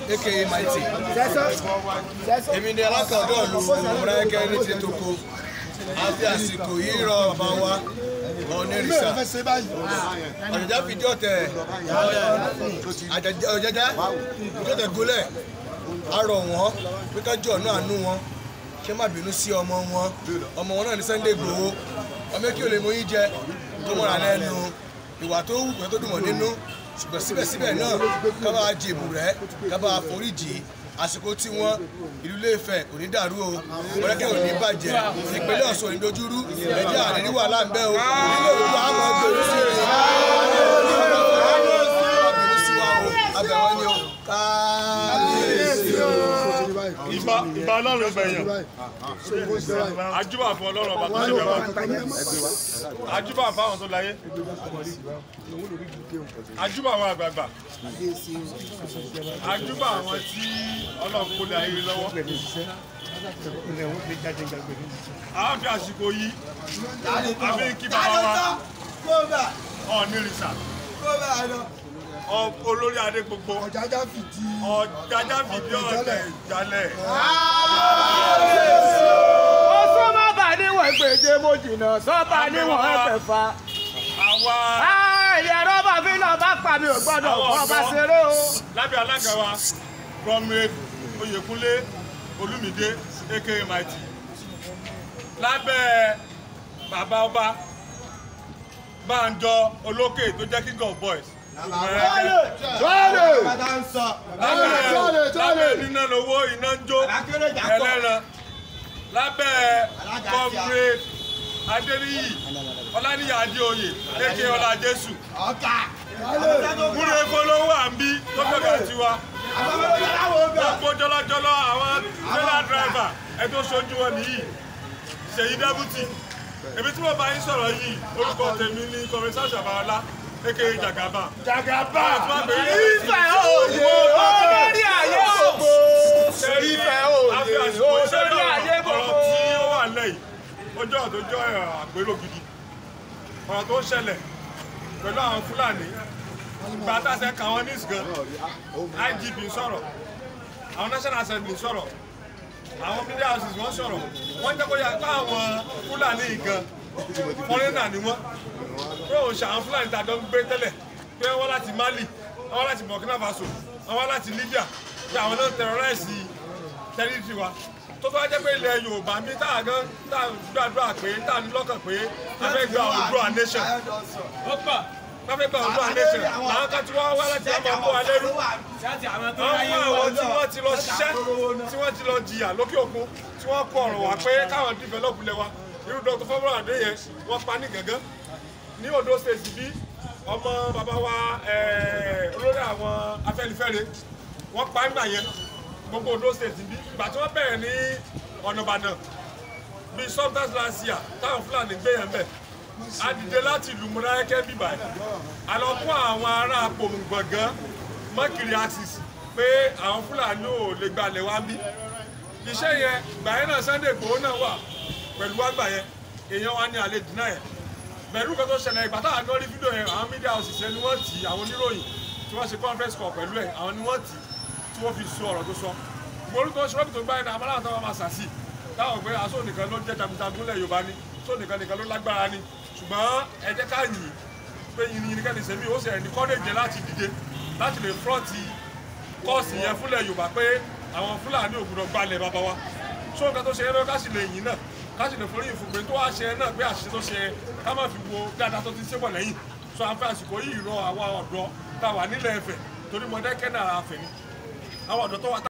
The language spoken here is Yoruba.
aka mighty èmi ni alákọ̀ọ́dọ̀ lu ọmọdékẹ́ ní ti toko àfi àsìkò yìí rọ bàbá wa ọ̀nẹ́rìsà ọ̀jọ̀já fìdí ọ̀tẹ̀ ọ̀jọ̀já fìdí ọ̀tẹ̀ gólẹ̀ arọ̀ wọn pé kájọ ọ̀nà àánú wọn ṣé má bínú sí ọmọ wọn ọmọ wọn náà ní Sunday Igboho ọmọ kí o lè mọ yín jẹ tó mọ̀ra lẹ́nu ìwà tó wù pé tó dùn mọ́ nínú ṣùgbọ́n síbẹ̀síbẹ̀ náà ká bá jèbù rẹ̀ ká bá foríjì àsìkò tí wọ́n ìlú Ilé-Ifẹ̀ kò ní dàrú o mọ̀lẹ́kẹ́ ò ní bàjẹ́ ìpínlẹ̀ Ọ̀ṣun ò ní dojúrú ẹ̀jẹ̀ àní ní wàhálà ń bẹ o nílé òkú àmọ́ gbèrú sí i àbẹ̀wò sí wa o àbẹ̀wò ni o káàbíyèsí o. ìbá ìbá ọlọ́run gbẹ̀yàn àjúbà fún ọlọ́run ọba tó ṣe bẹ́ẹ̀ wá àjúbà fún àwọn tó láyé àjúbà àwọn àgbààgbà àjúbà àwọn tí ọlọ́run kó lé ayé lọ́wọ́ àwọn fi àsìkò yìí àfi kí bàbá wa ọ̀nìrìsà olórí adé gbogbo ọ̀jájá fìdí ọ̀tẹ̀ ìjálẹ̀. Ọ̀ṣun má bà níwọ̀n gbèjé mo jìnnà sọ́ba níwọ̀n ẹ̀fẹ̀fà. àwa Ẹ̀yẹ rọ́bà fi náà bá pa mi ò gbọ́dọ̀ fọ́ ọba ṣeré o. lábẹ́ alága wa comrade oyèkúnlé olúmídé aka mighty lábẹ́ bàbá ọba bánjọ olókè tó jẹ́ king of boys lábẹ́ níná lówó iná ń jó ẹlẹ́ran lábẹ́ comrade adéníyì ọláníyà adéoyè aka ọlá jésù múre polówó àǹbí tó fẹ́ẹ́ tiwa gbogbo jọlọjọlọ àwọn trailer driver ẹ tó ṣojú wọn nìyí ṣèyí dẹ́bùtì èmi tí mo bá yín sọ̀rọ̀ yìí orúkọ tèmi ní kọmísà ṣàbàwọlá aka jagaba. jagaba Ìfẹ́ òye olórí ayé gbogbo. Ìfẹ́ òye olórí ayé ọ̀rọ̀ gbogbo. tí ó wà lẹ́yìn ọjọ́ tó jọ àpérò gidi ọ̀rọ̀ tó ń ṣẹlẹ̀ pẹ̀lú àwọn fúlàní ìgbà táṣẹ kà wọ́n ní ìsìgàn IGP sọ̀rọ̀ àwọn National Assembly sọ̀rọ̀ àwọn media houses wọ́n sọ̀rọ̀ wọ́n jẹ́ kó yà pé àwọn fúlàní gan fọ́nrẹ́nà ni wọ́n pé òun ṣe àwọn fúlàní tàjọ ń gbé tẹ́lẹ̀ pé wọ́n láti Mali wọ́n láti Burkina Faso wọ́n láti Libya pé àwọn náà terrorize tẹ́rìtì wa tó tó wá jẹ́ pé ilẹ̀ Yorùbá mi tá a gan tá a gbàdúrà pé tá a ní lọ́kàn pé a fẹ́ gba Oòduà nation wọ́n fẹ́ gba Oòduà nation làwọn kan tí wọ́n wá láti ọmọ ọmọ wa lẹ́rú àwọn àwọn tí wọ́n ti lọ ṣiṣẹ́ tí wọ́n ti lọ jìyà lókè òkun tí wọ́n kọ ọ̀rọ̀ wá pé káwọn develop lẹ̀ wa irú Dr. Fọwọ́n Adé yẹn wọ́n pa ní gàngán ní Ondo state bí ọmọ bàbá wa olórí àwọn Afẹ́nifẹ́re wọ́n pa nígbà yẹn gbogbo Ondo state bí ìgbà tí wọ́n bẹ̀rẹ̀ ní ọ̀nà Ìbàdàn bíi sometimes last year táwọn Fúlàní gbé yẹn bẹ̀ a dìde láti ìlú Mọdákẹ́kẹ́ bíbá yìí a lọ kó àwọn ará Apòmùgbọ̀ngán mọ́kìrì axis pé àwọn Fúlàní ò lè gbalẹ̀ wá bí iṣẹ́ yẹn gbà yẹn náà Sunday Igboho náà wà pẹ̀lú àgbà yẹn èèyàn wa ní alẹ́ dínà yẹn pẹ̀lú kan tó ṣẹlẹ̀ ìgbà táwọn kan rí fídíò yẹn àwọn mídíà òṣìṣẹ́ ni wọ́n tì àwọn oníròyìn tí wọ́n ṣe conference call pẹ̀lú ẹ̀ àwọn ni wọ́n tì tí wọ́n fi sọ ọ̀rọ̀ tó sọ orúkọ ṣọ́ọ̀bù tó gbá yẹn náà amáláwọ̀ táwọn máa ṣàṣì táwọn pé aṣọ nìkan ló jẹ́ jagunjagun lẹ̀ Yorùbá ni aṣọ nìkan nìkan ló lágbára ni ṣùgbọ́n ẹ jẹ́ ká yìn pé yìnyín yìnyín kẹ́ni sẹ́mi ó sì ẹ̀ ní kọ́lẹ́jẹ láti dìde láti lè fúrọ́ọ̀tì kọ́ọ̀sì yẹn fúnlẹ̀ Yorùbá pé àwọn Fúlàní ògùdọ̀ gbalẹ̀ bàbá wa ṣó nǹkan tó ṣe é lọ́wọ́ ká sì lè yìn náà ká sì lè forí ìfúnpẹ́ tó wá ṣe náà pé àṣìṣe tó ṣe ká má fi wo dáadáa tó ti ṣe bọ̀ lẹ́yìn sọ àǹfẹ́ àsìkò yìí rọ àwa ọ̀dọ́ tá a wà nílẹ̀ Ifẹ̀ torí Mọdákẹ́kẹ́ náà àfẹ́ ni àwọn ọ̀dọ́ tó wà